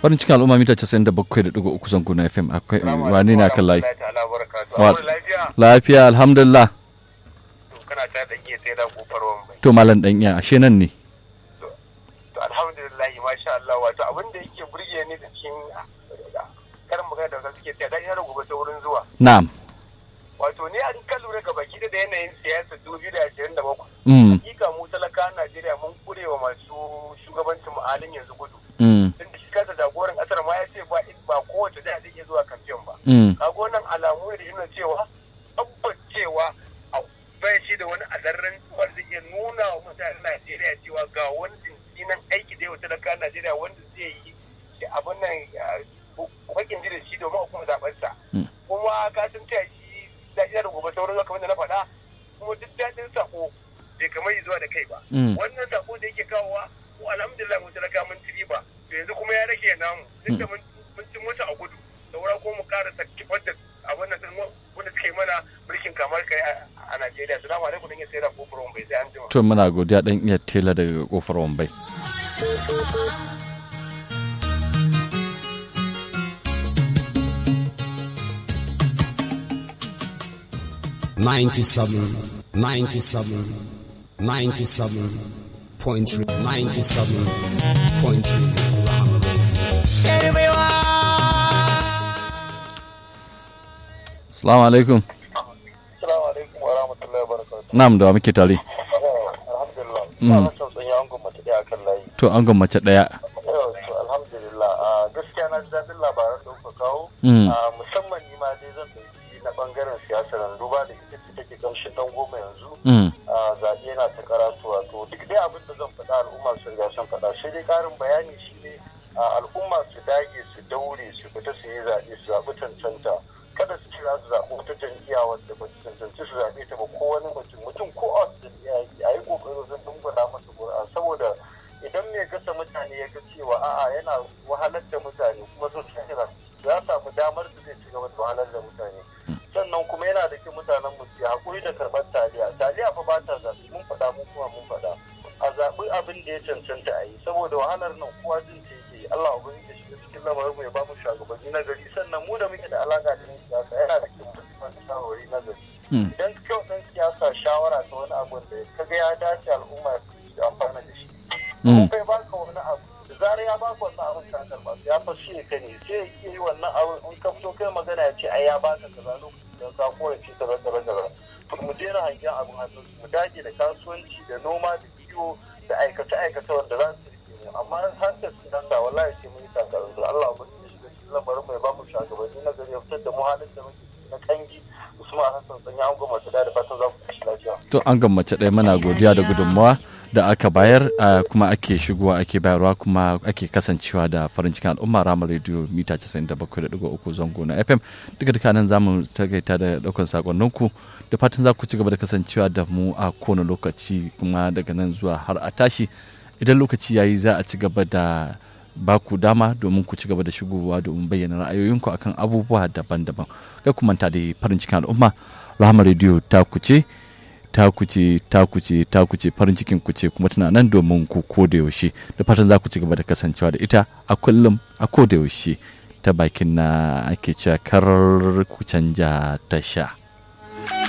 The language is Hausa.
farin cikin al'umma mita 97.3 zango na fm akwai wani na kan layi lafiya alhamdulillah kana ta da iya sai da kofar wambai to malam dan iya ashe nan ne to alhamdulillah masha Allah wato abin da yake burge ni da cikin karin magana da wasu suke tsaya da yana gobe ta wurin zuwa na'am wato ne an kan lura ga baki da yanayin siyasa dubu da ashirin da bakwai mm hakika mu talakawan Najeriya mun kurewa masu shugabancin mu halin yanzu gudu mm tunda shi kansa jagoran kasar ma ya ce ba ba kowace da zai iya zuwa kamfen ba mm kaga wannan alamu ne da yana cewa tabbas cewa a bai shi da wani adarren wanda zai iya nuna wa mutanen Najeriya cewa ga wani jinkinan aiki da yau talakawan Najeriya wanda zai yi da abin nan bakin ji da shi domin a kuma zaɓarsa Mm. kuma ka san cewa shi daɗi da gobe sauran kamar da na faɗa kuma duk daɗin sako bai kamar yi zuwa da kai ba Mm. wannan sako da yake kawowa ko alhamdulillah mun talaka mun ci riba to yanzu kuma ya rage namu duk da mun mun ci mota a gudu saura ko mu ƙara kifar da abin nan din wanda suka yi mana mulkin kamar kai a- a Najeriya salamu alaikum dan ya sayar da kofar bai sai an jima to muna godiya dan iya tela daga kofar wambai Ninety-seven, ninety-seven, ninety-seven point three, ninety-seven point three. Rahama Radio. assalamu alaikum Assalamu alaikum wa rahmatullahi wa barakatuh. na'am da wa muke tare Alhamdulillah. Mm. Ina son tsanya an gwamnati ɗaya kan layi. to an mace daya Yau, to alhamdulillah. a gaskiya na ji daɗin labaran da kuka kawo. Mm. A musamman ni ma dai zan ɗauki na ɓangaren siyasar nan duba da ita ce take ƙamshin ɗan goma yanzu. mm a zaɓe yana ta karatuwa to duk dai abin da zan faɗa al'umma su riga sun faɗa sai dai ƙarin bayani shi ne a al'umma su dage su daure su fita su yi zaɓe su zaɓi cancanta kada su ce za su zaɓi wata jam'iyya wadda ba su cancanci su zaɓe ta ba ko wani mutum mutum ko a wata jam'iyya yake a yi ƙoƙari wajen dungula masa ƙuri'a saboda idan mai gasa mutane ya ga cewa a'a yana wahalar da mutane kuma sun sake ya samu damar da zai ci gaba da wahalar da mutane sannan kuma yana da kyau mutanen mu su haƙuri da karɓar taliya taliya fa ba ta zaɓi mun faɗa mun kuma mun faɗa a zaɓi abin da ya cancanta a yi saboda wahalar nan kowa jin ta yake yi Allah ubangiji ya shiga cikin lamarin mu ya ba mu shugabanni na gari sannan mu da muke da alaƙa da yan siyasa yana da kyau mu tafi shawarwari na gari mm idan kyau ɗan siyasa shawara ta wani abu da kaga ya dace al'umma su amfana da shi mm kai baka wani abu da zarar ya baka wannan abin ka karba ya fashe ka ne sai ya iya yi wannan abin in ka fito kai magana ya ce ai ya baka kaza lokacin da ka korafi kaza kaza kaza to mu daina hangen abin hannu mu dage da kasuwanci da noma da kiwo da aikace aikace wanda za su rike mu amma har da siyasa wallahi sai mun yi takarar da Allah ubangiji ya shiga cikin lamarin mai ba mu shugabanni na gari ya fitar da mu halin da muke ciki na kangi Usman Hassan sanya an goma su da da fatan za ku tashi lafiya to an mace ɗaya mana godiya da gudunmawa da aka bayar ah, kuma ake shigowa ake bayarwa kuma ake kasancewa da farin cikin al'umma ramar rediyo mita 97.3 zango na fm duka duka nan zamu tagaita da ɗaukar sakonninku da fatan za ku ci gaba da kasancewa da mu a kowane lokaci kuma daga nan zuwa har a tashi idan lokaci yayi za a ci gaba da ba ku dama domin ku ci gaba da shigowa domin bayyana ra'ayoyinku akan abubuwa daban-daban kai ku manta da farin cikin al'umma rahama rediyo ta kuce ta kuce ta kuce ta kuce farin cikin ku ce kuma tana nan domin ku ko da yaushe da fatan za ku ci gaba da kasancewa da ita a kullum a ko da yaushe ta bakin na ake cewa kar ku canja tasha